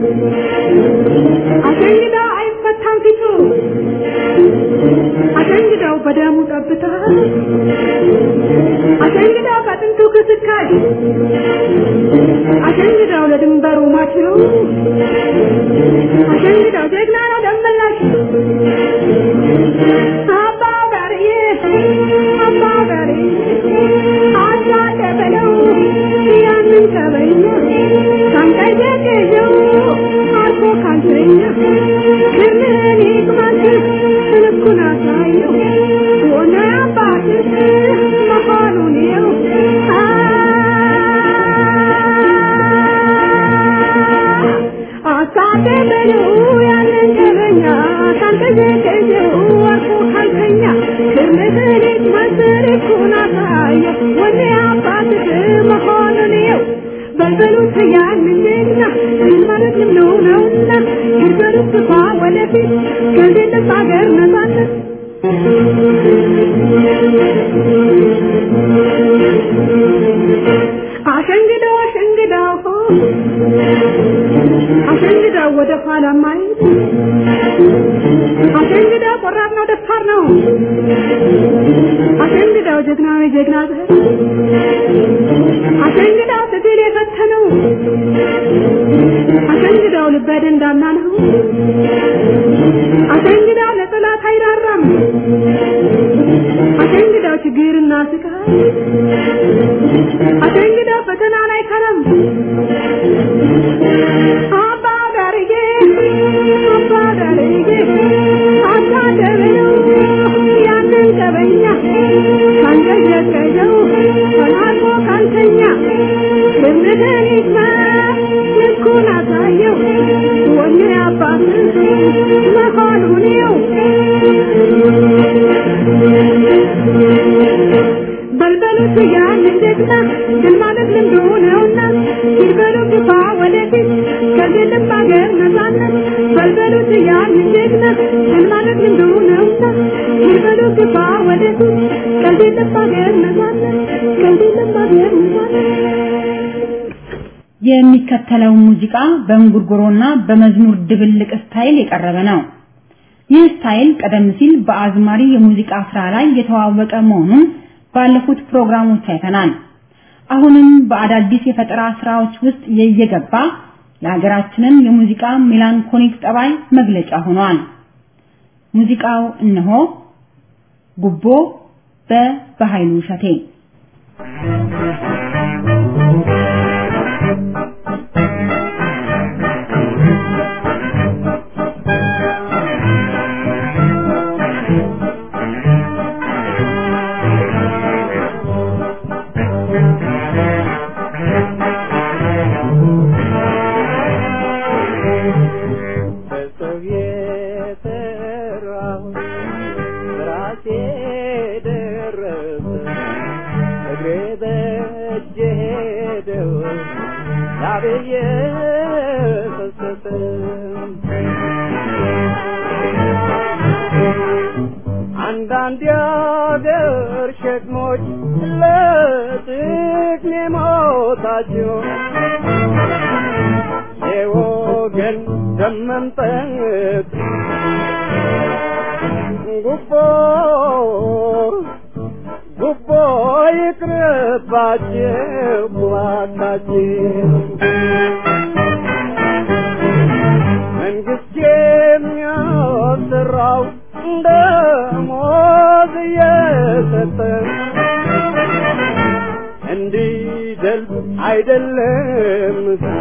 አሸንግደው አይፈታም ፊቱ አሸንግደው በደሙ ጠብታ አሸንግደው በጥንቱ ክስካይ አሸንግደው ለድንበሩ ማችው አሸንግደው ጀግና ነው ደመላሽ አባ ጋርዬ አባ ጋርዬ አሳደበለው ያንን ተበኛ ካንቀጀቀጀው አልፎ ካልተኛ ክርምህን ይቅማት ልኩን አሳየው ሆነ አባትህ መሆኑን የው አሳደበለው ያንን ተበኛ ካንቀጀቀጀው አልፎ ካልተኛ ክርምህን ይቅማት ልኩን አሳየው ሆነ አባትህ መሆኑን የው በልበሉት ያንን ጀግና ድል ማለት ልምዱ ነውና ይበሉት ግፋ ወደፊት ከሌለም በአገር ነፃነት አሸንግደው አሸንግደው ኋላ ማየት አሸንግዳው ቆራጥ ነው ደፋር ነው አሸንግዳው ጀግና ነው ጀግና ዘር አሸንግዳው ትግል የፈተነው አሸንግዳው ልበ ደንዳና ነው አሸንግዳው ለጠላት አይራራም አሸንግዳው ችግርና ስቃይ አሸንግዳው ፈተና ላይ ከረም አባ ዳርጌ አባ ዳርጌ አባ ደበለው ያንን ቀበኛ ካንቀዠቀዠው ተላልፎ ካልተኛ ልምድህን ይስማ ልኩን አሳየው ወኔ አባት መሆኑን ይው በልበሉት ያንን ጀግና ድል ማለት ልምዱ ነውና ሲበሉ ግፋ ወደፊት ከዚህ ልብ አገር ነፃነት በልበሉት ያንን ጀግና ድል ማለት ልምዱ ነውና ሲበሉ ግፋ ወደፊት ከዚህ ልብ አገር ነፃነት ከዚህ ልብ አገር ነፃነት የሚከተለው ሙዚቃ በእንጉርጉሮና በመዝሙር ድብልቅ ስታይል የቀረበ ነው። ይህ ስታይል ቀደም ሲል በአዝማሪ የሙዚቃ ስራ ላይ የተዋወቀ መሆኑን ባለፉት ፕሮግራሞች አይተናል። አሁንም በአዳዲስ የፈጠራ ስራዎች ውስጥ እየገባ የሀገራችንን የሙዚቃ ሜላንኮሊክ ጠባይ መግለጫ ሆኗል። ሙዚቃው እነሆ ጉቦ በበኃይሉ እሸቴ በሰው የተራሁ ራሴ ደረሰ እግሬ በእጄ ሄደው ላብዬ ፈሰሰ አንዳንድ የአገር ሸክሞች ለጥቅሜ ሞታቸው የወገን ደም መምጠጥ ጉቦ ጉቦ ይቅርባችሁ እባካችሁ መንግስት የሚያሰራው ደሞዝ እየሰጠ እንዲደልብ አይደለም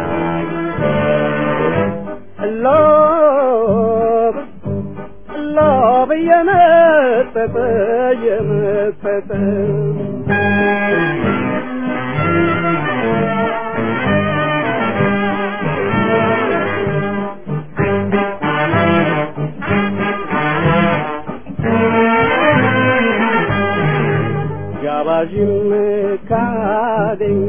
ሎብ ሎብ እየመጠጠ እየመጠጠ ጋባዥም ካገኘ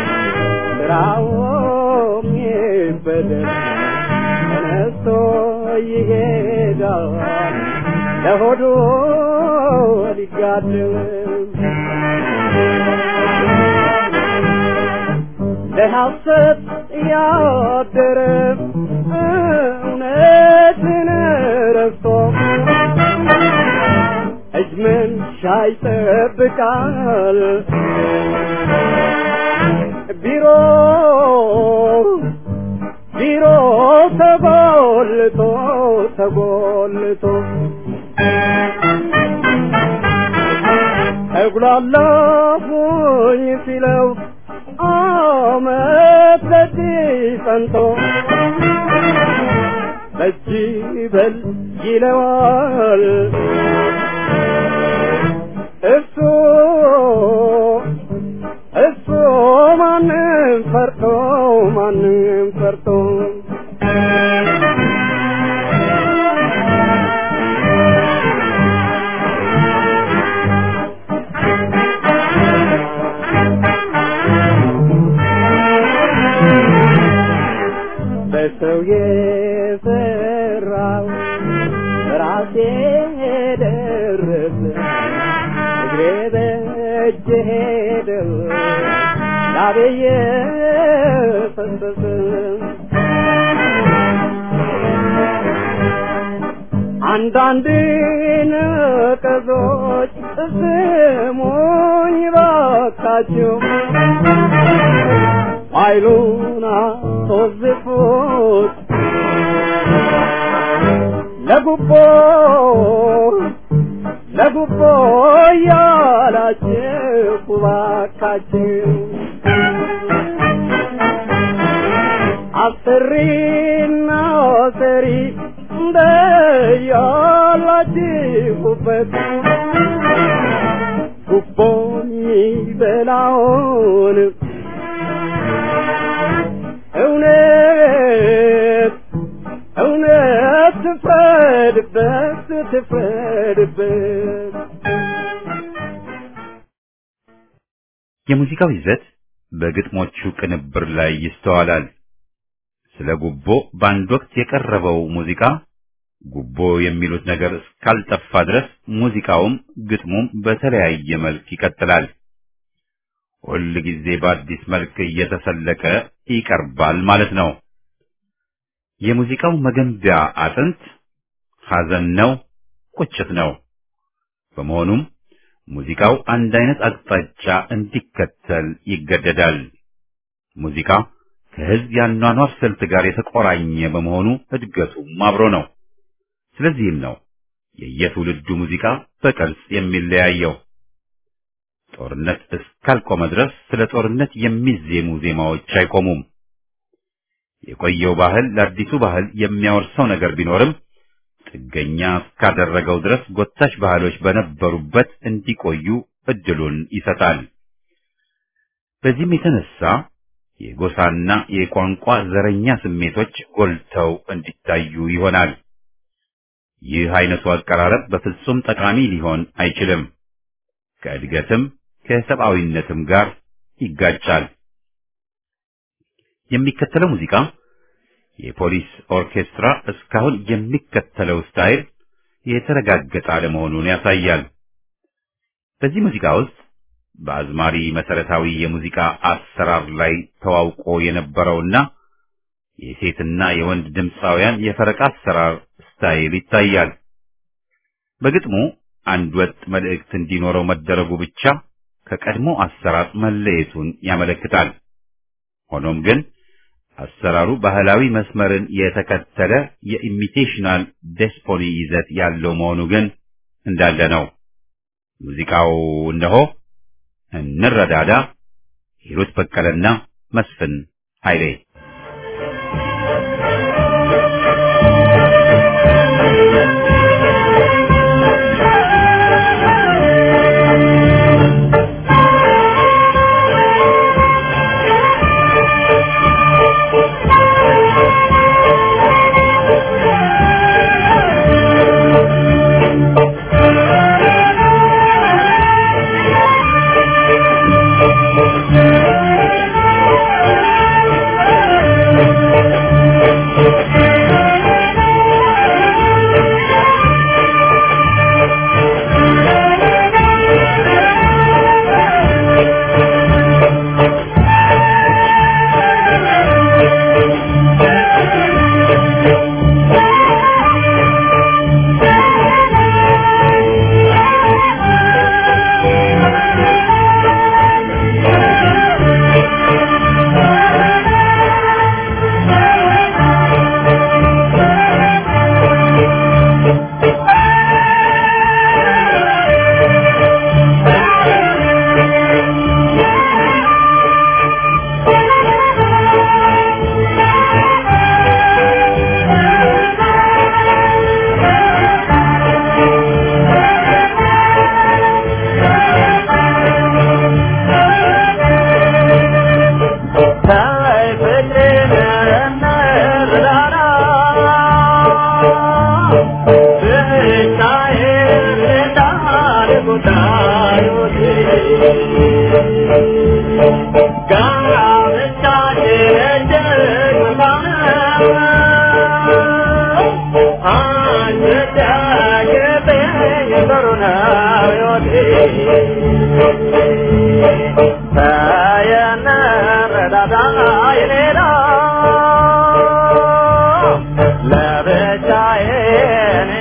ስራውም ይበደል ተነስቶ ይሄዳል ለሆዱ ሊጋድም ለሐሰት ያደረ እውነትን ረስቶ እጅ መንሻ ይጠብቃል ቢሮ ቢሮ ተጎልቶ ተጎልቶ ተጉላላሁኝ ሲለው አመት በዚህ ጸንቶ በጅ በል ይለዋል እሱ እሱ ማንም ፈርቶ ማንም ፈርቶ በሰው የሰራው ራሴ ደረሰ እግሬ በእጄ ሄደው ላቤየ ፈሰሰ አንዳንድ ነቀዞች ስሙኝ ባካችሁ ኃይሉን አስወዝፉት ለጉቦ ለጉቦ እያላችሁ ባካችሁ አስሪና ሰሪ እንደያላችሁበት ጉቦ የሚበላውን እውነት እውነት ትፍረድበት ትፍረድበት የሙዚቃው ይዘት በግጥሞቹ ቅንብር ላይ ይስተዋላል። ስለ ጉቦ በአንድ ወቅት የቀረበው ሙዚቃ ጉቦ የሚሉት ነገር እስካልጠፋ ድረስ ሙዚቃውም ግጥሙም በተለያየ መልክ ይቀጥላል። ሁል ጊዜ በአዲስ መልክ እየተሰለቀ ይቀርባል ማለት ነው። የሙዚቃው መገንቢያ አጥንት ሐዘን ነው፣ ቁጭት ነው። በመሆኑም ሙዚቃው አንድ አይነት አቅጣጫ እንዲከተል ይገደዳል። ሙዚቃ ከሕዝብ ያኗኗር ስልት ጋር የተቆራኘ በመሆኑ እድገቱም አብሮ ነው። ስለዚህም ነው የየትውልዱ ሙዚቃ በቅርጽ የሚለያየው። ጦርነት እስካልቆመ ድረስ ስለ ጦርነት የሚዜሙ ዜማዎች አይቆሙም። የቆየው ባህል ለአዲሱ ባህል የሚያወርሰው ነገር ቢኖርም ጥገኛ እስካደረገው ድረስ ጎታች ባህሎች በነበሩበት እንዲቆዩ እድሉን ይሰጣል። በዚህም የተነሳ የጎሳና የቋንቋ ዘረኛ ስሜቶች ጎልተው እንዲታዩ ይሆናል። ይህ አይነቱ አቀራረብ በፍጹም ጠቃሚ ሊሆን አይችልም። ከእድገትም ከሰብአዊነትም ጋር ይጋጫል። የሚከተለው ሙዚቃ የፖሊስ ኦርኬስትራ እስካሁን የሚከተለው ስታይል የተረጋገጠ አለመሆኑን ያሳያል። በዚህ ሙዚቃ ውስጥ በአዝማሪ መሰረታዊ የሙዚቃ አሰራር ላይ ተዋውቆ የነበረውና የሴትና የወንድ ድምፃውያን የፈረቃ አሰራር ስታይል ይታያል። በግጥሙ አንድ ወጥ መልእክት እንዲኖረው መደረጉ ብቻ ከቀድሞ አሰራር መለየቱን ያመለክታል። ሆኖም ግን አሰራሩ ባህላዊ መስመርን የተከተለ የኢሚቴሽናል ዴስፖኒ ይዘት ያለው መሆኑ ግን እንዳለ ነው። ሙዚቃው እነሆ እንረዳዳ፣ ሂሩት በቀለና መስፍን ኃይሌ ለብቻዬን እንዳም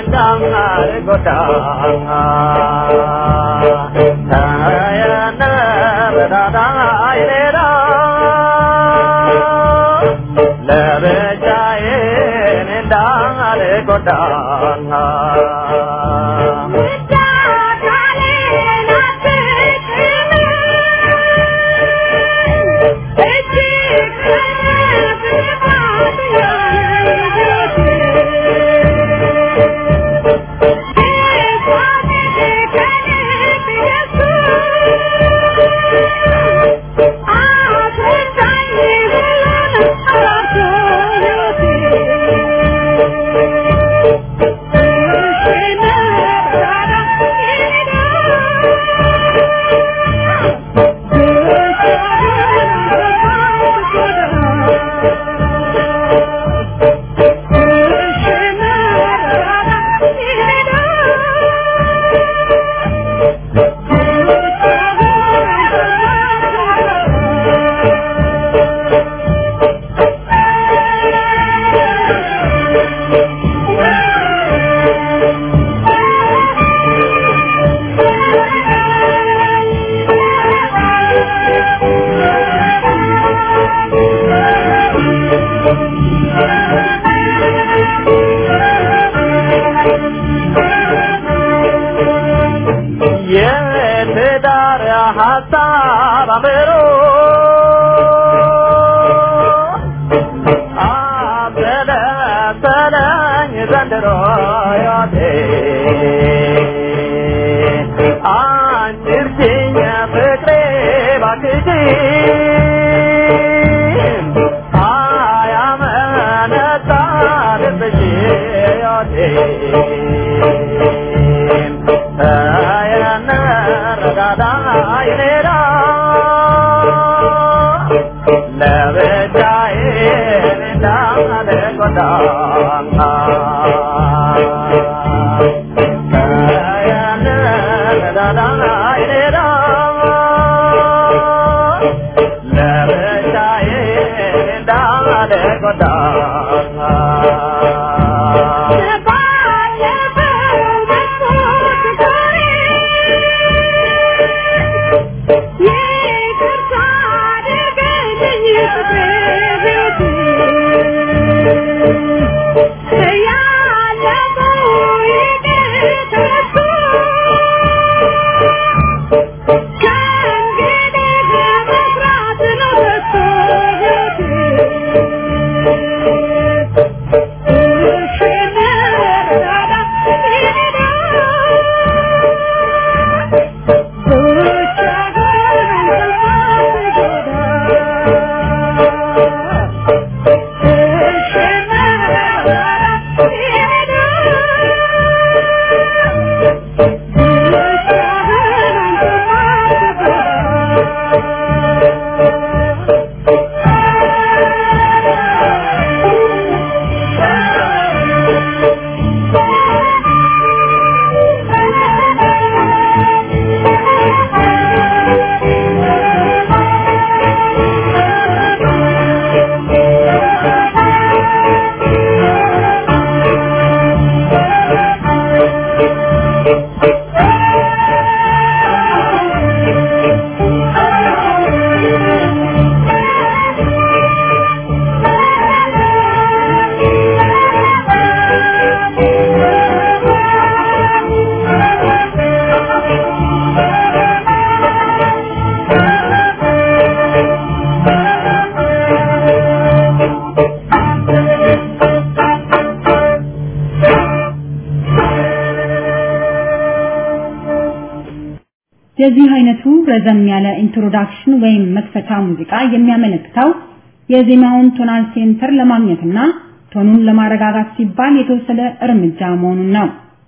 የዚህ አይነቱ ረዘም ያለ ኢንትሮዳክሽን ወይም መክፈቻ ሙዚቃ የሚያመለክተው የዜማውን ቶናል ሴንተር ለማግኘትና ቶኑን ለማረጋጋት ሲባል የተወሰደ እርምጃ መሆኑን ነው።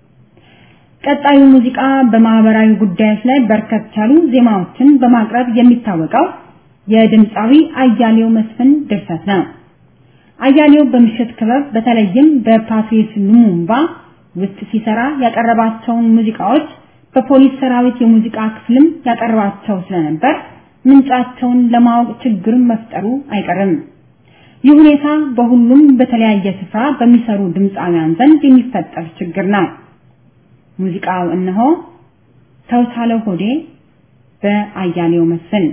ቀጣዩ ሙዚቃ በማህበራዊ ጉዳዮች ላይ በርከት ያሉ ዜማዎችን በማቅረብ የሚታወቀው የድምፃዊ አያሌው መስፍን ድርሰት ነው። አያሌው በምሽት ክበብ በተለይም በፓትሪስ ሉሙምባ ውስጥ ሲሰራ ያቀረባቸውን ሙዚቃዎች በፖሊስ ሰራዊት የሙዚቃ ክፍልም ያቀርባቸው ስለነበር ምንጫቸውን ለማወቅ ችግር መፍጠሩ አይቀርም። ይህ ሁኔታ በሁሉም በተለያየ ስፍራ በሚሰሩ ድምፃውያን ዘንድ የሚፈጠር ችግር ነው። ሙዚቃው እነሆ ተውሳለው ሆዴ በአያሌው መስፍን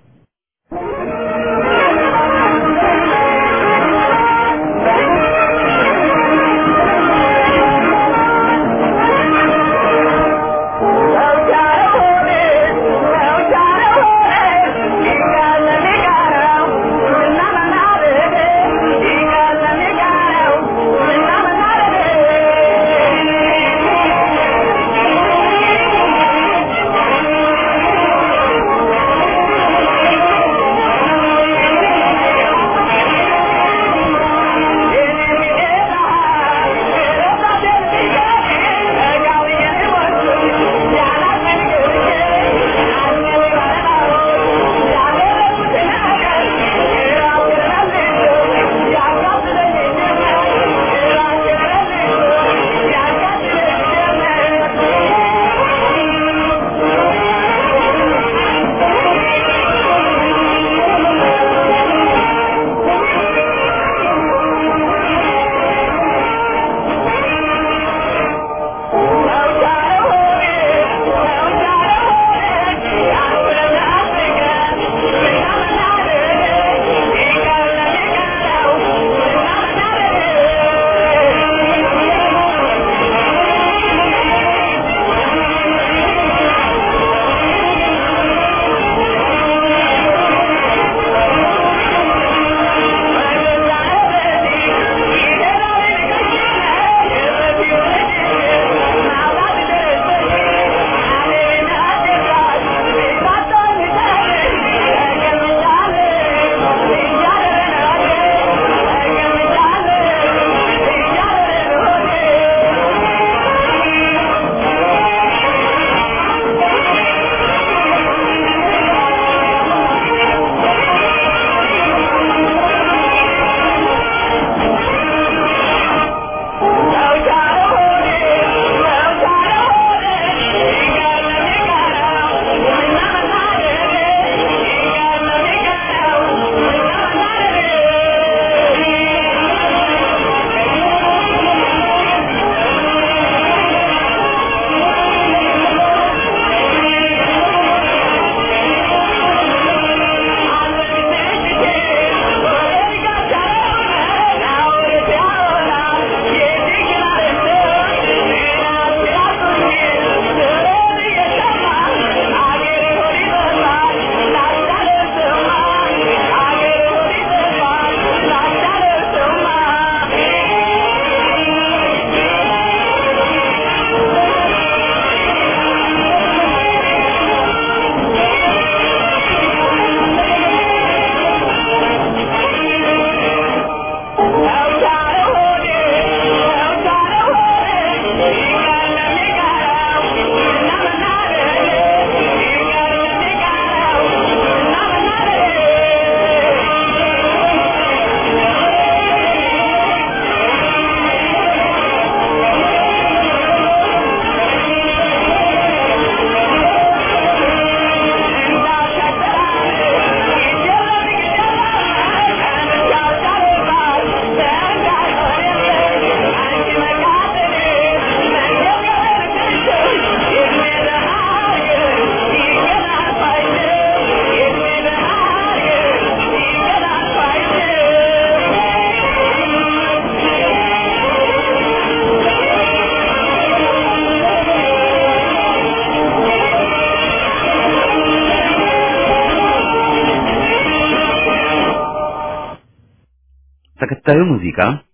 ተከታዩ ሙዚቃ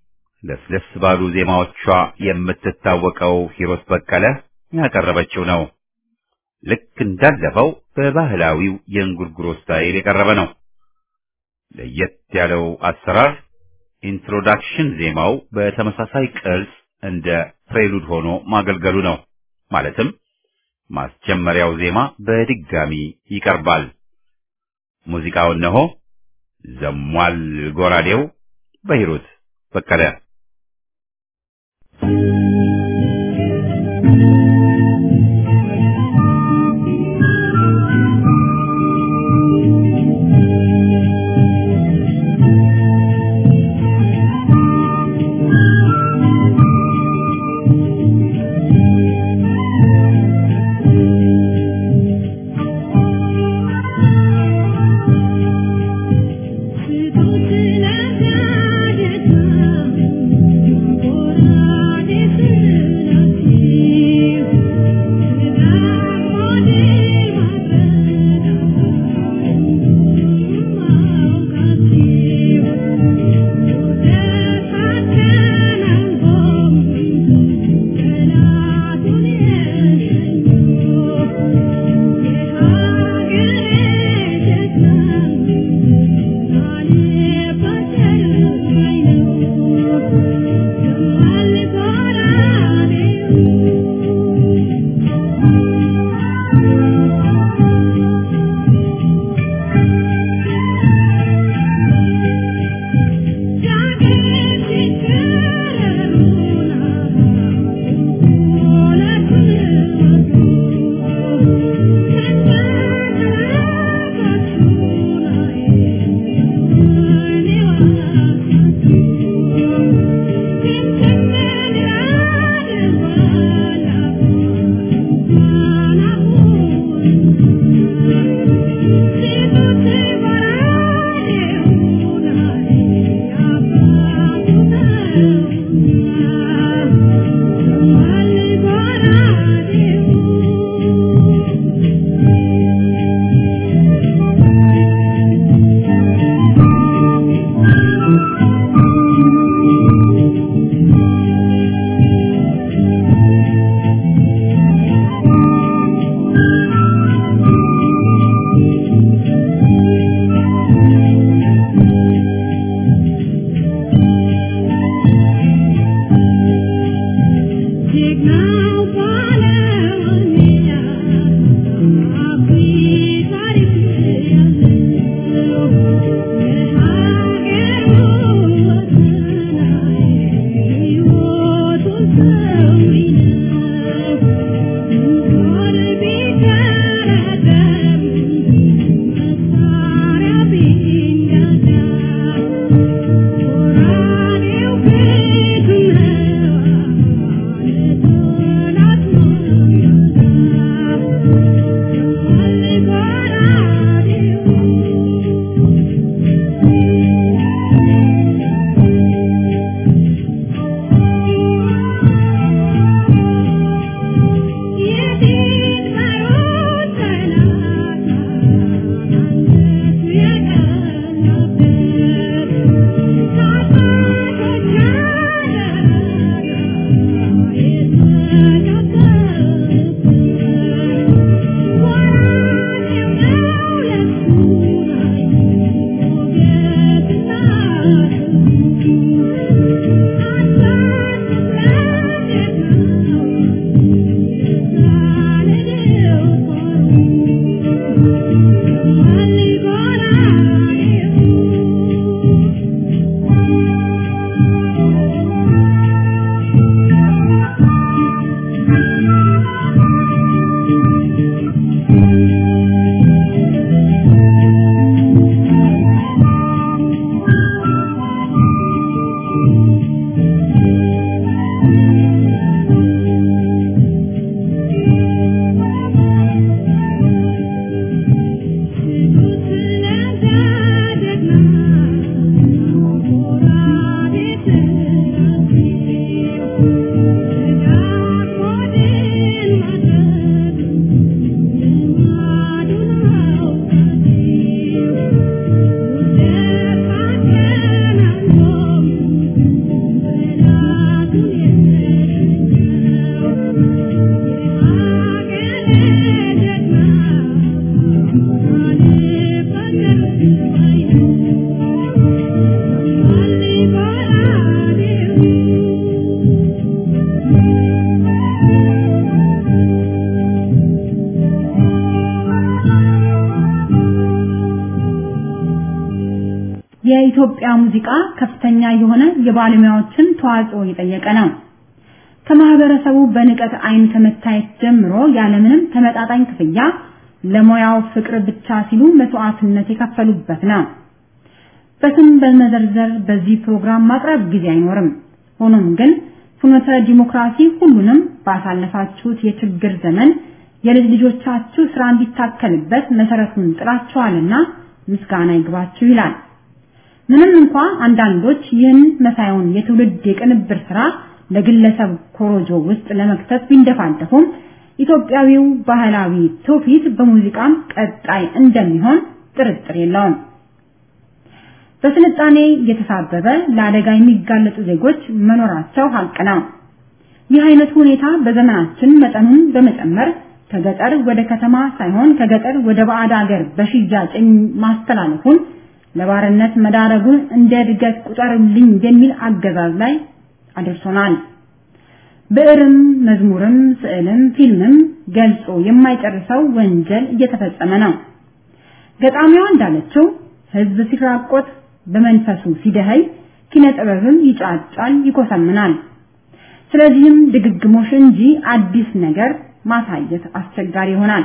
ለስለስ ባሉ ዜማዎቿ የምትታወቀው ሂሮት በቀለ ያቀረበችው ነው። ልክ እንዳለፈው በባህላዊው የእንጉርጉሮ ስታይል የቀረበ ነው። ለየት ያለው አሰራር ኢንትሮዳክሽን ዜማው በተመሳሳይ ቅርጽ እንደ ፕሬሉድ ሆኖ ማገልገሉ ነው። ማለትም ማስጀመሪያው ዜማ በድጋሚ ይቀርባል። ሙዚቃው እነሆ ዘሟል ጎራዴው በሂሩት በቀለ Thank you. የኢትዮጵያ ሙዚቃ ከፍተኛ የሆነ የባለሙያዎችን ተዋጽኦ የጠየቀ ነው። ከማህበረሰቡ በንቀት አይን ከመታየት ጀምሮ ያለምንም ተመጣጣኝ ክፍያ ለሙያው ፍቅር ብቻ ሲሉ መስዋዕትነት የከፈሉበት ነው። በስም በመዘርዘር በዚህ ፕሮግራም ማቅረብ ጊዜ አይኖርም። ሆኖም ግን ፍኖተ ዲሞክራሲ ሁሉንም ባሳለፋችሁት የችግር ዘመን የልጅ ልጆቻችሁ ስራ እንዲታከልበት መሰረቱን ጥላችኋልና ምስጋና ይግባችሁ ይላል። ምንም እንኳ አንዳንዶች ይህን መሳዩን የትውልድ የቅንብር ስራ ለግለሰብ ኮሮጆ ውስጥ ለመክተት ቢንደፋደፉም ኢትዮጵያዊው ባህላዊ ትውፊት በሙዚቃም ቀጣይ እንደሚሆን ጥርጥር የለውም። በስልጣኔ የተሳበበ ለአደጋ የሚጋለጡ ዜጎች መኖራቸው ሀቅ ነው። ይህ አይነቱ ሁኔታ በዘመናችን መጠኑን በመጨመር ከገጠር ወደ ከተማ ሳይሆን ከገጠር ወደ ባዕድ ሀገር በሽያጭ ማስተላለፉን ለባርነት መዳረጉን እንደ እድገት ቁጠርልኝ የሚል አገዛዝ ላይ አድርሶናል። ብዕርም፣ መዝሙርም፣ ስዕልም፣ ፊልምም ገልጾ የማይጨርሰው ወንጀል እየተፈጸመ ነው። ገጣሚዋ እንዳለችው ህዝብ ሲራቆት በመንፈሱ ሲደኸይ ኪነ ጥበብም ይጫጫል፣ ይኮሰምናል። ስለዚህም ድግግሞሽ እንጂ አዲስ ነገር ማሳየት አስቸጋሪ ይሆናል።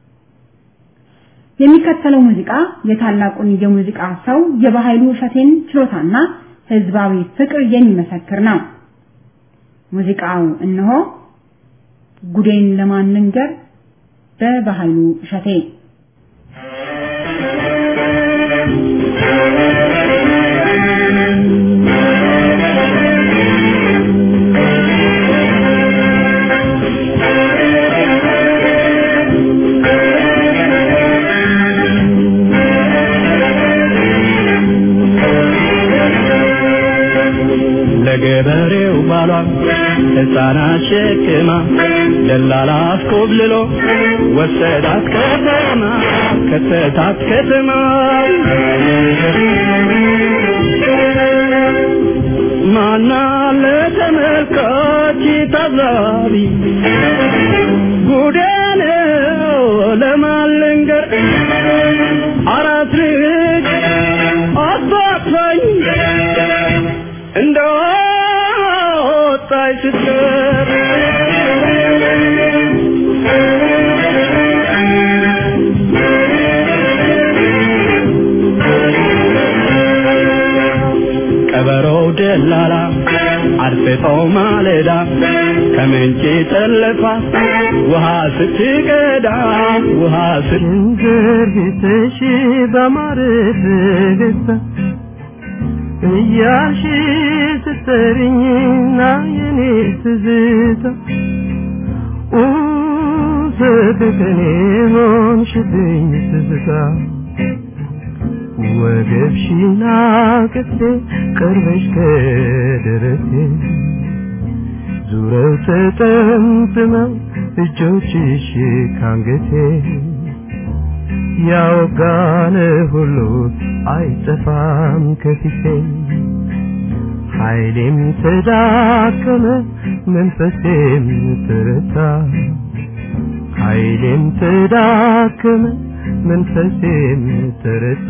የሚከተለው ሙዚቃ የታላቁን የሙዚቃ ሰው የባህሉ እሸቴን ችሎታና ህዝባዊ ፍቅር የሚመሰክር ነው። ሙዚቃው እነሆ ጉዴን ለማን ልንገር በባህሉ እሸቴ ለገበሬው ባሏ ሕፃናት ሸክማ ደላላ አስኮብልሎ ወሰዳት ከተማ ከተታት ከተማ ማና ለተመልካች ያንቺ ታዛቢ ጉዴ ነው ለማልንገር አራት ልጅ አባቷኝ እንደወጣች ስትቀር ቀበሮው ደላላ አርፍጦ ማለዳ ከምንጭ ጠለፋ ውሃ ስትቀዳ ውሃ ስትንዝር ቤትሽ በማር ፈገግታ እያልሽ ስትጠሪኝና የኔ ትዝታ ፍቅርኔ ሆንሽብኝ ትዝታ ወገብሽና ቅፌ ቀርበሽ ከደረቴ ዙረው ተጠምጥመው እጆችሽ ካንገቴ ያወጋነ ሁሉ አይጠፋም ከፊቴ ኃይሌም ተዳከመ መንፈሴም ተረታ ኃይሌም ተዳከመ መንፈሴም ተረታ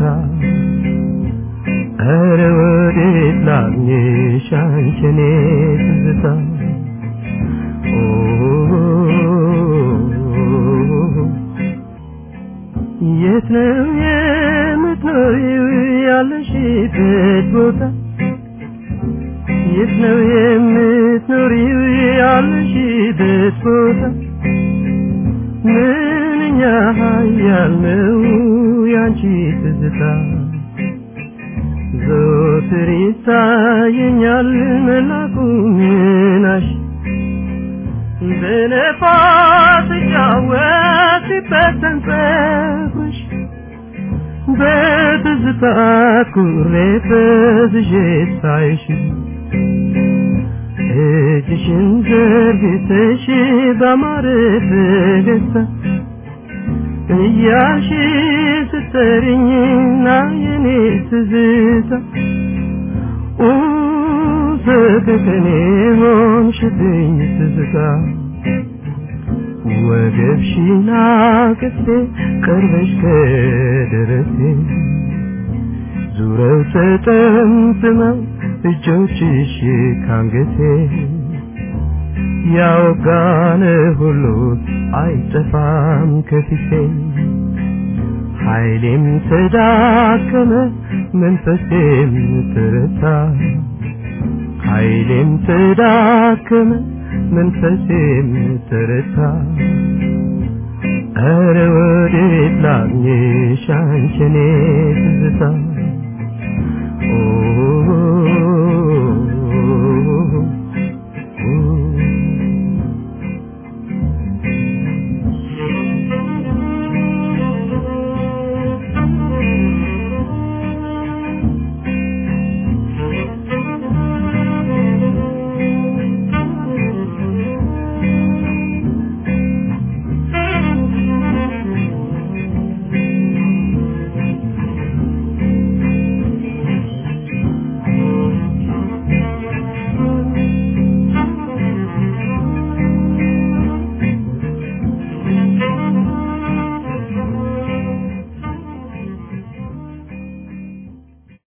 ኧረ ወዴት ላግኝሽ አንቺ እኔ ትዝታ የት ነው የምትኖሪው ያለሽበት ቦታ የት ነው የምትኖሪው ያለሽበት ቦታ ምንኛ ኃያል ነው ያንቺ ትዝታ ዘወትር ይታየኛል መላኩ ምናሽ በነፋስ ሲጫወት ሲበተን ፀጉርሽ በትዝታ ኩሬ ፈዝዤ ሳይሽ እጅሽን ዘርግተሽ ባማረ ፈገግታ እያልሽ ስትጠሪኝና የኔ ትዝታ ፍቅርኔ ሆንሽብኝ ትዝታ ወገብሽና ቅፌ ቀርበሽ ከደረቴ ዙረው ተጠምጥመው እጆችሽ ካንገቴ ያወጋነ ሁሉ አይጠፋም ከፊቴ ኃይሌም ተዳከመ መንፈሴም ተረታ ኃይሌም ተዳከመ መንፈሴም ተረታ ኧረ ወዴት ላግኝሽ አንቺ እኔ ትዝታ ኦ